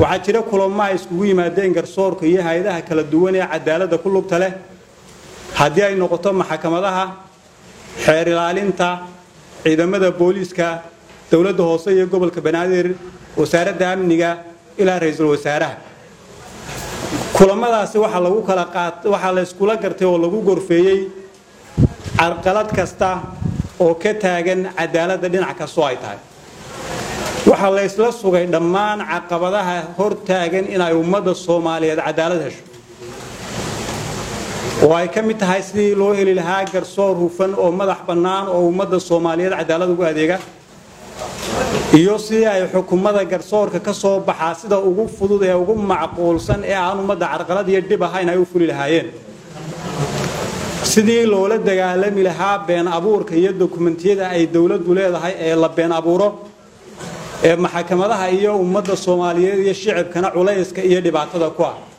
waxaa jira kulamo ay iskugu yimaadeen garsoorka iyo hay-adaha kala duwan ee cadaaladda ku lugta leh haddii ay noqoto maxkamadaha xeer ilaalinta ciidamada booliiska dowladda hoose iyo gobolka banaadir wasaaradda amniga ilaa ra-iisul wasaaraha kulamadaasi waxaa lagu kala qaat waxaa la iskula gartay oo lagu gorfeeyey carqalad kasta oo ka taagan cadaaladda dhinac kastoo ay tahay waxaa la ysla sugay dhammaan caqabadaha hor taagan inay ummadda soomaaliyeed cadaalad hesho oo ay ka mid tahay sidii loo heli lahaa garsoor hufan oo madax bannaan oo ummadda soomaaliyeed cadaalad ugu adeega iyo sidii ay xukumada garsoorka ka soo baxaa sida ugu fudud ee ugu macquulsan ee aan ummadda carqalad iyo dhib ahayn ay u fuli lahaayeen sidii loola dagaalami lahaa been abuurka iyo dokumentiyada ay dowladdu leedahay ee la been abuuro ee maxkamadaha iyo ummadda soomaaliyeed iyo shicibkana culayska iyo dhibaatada ku ah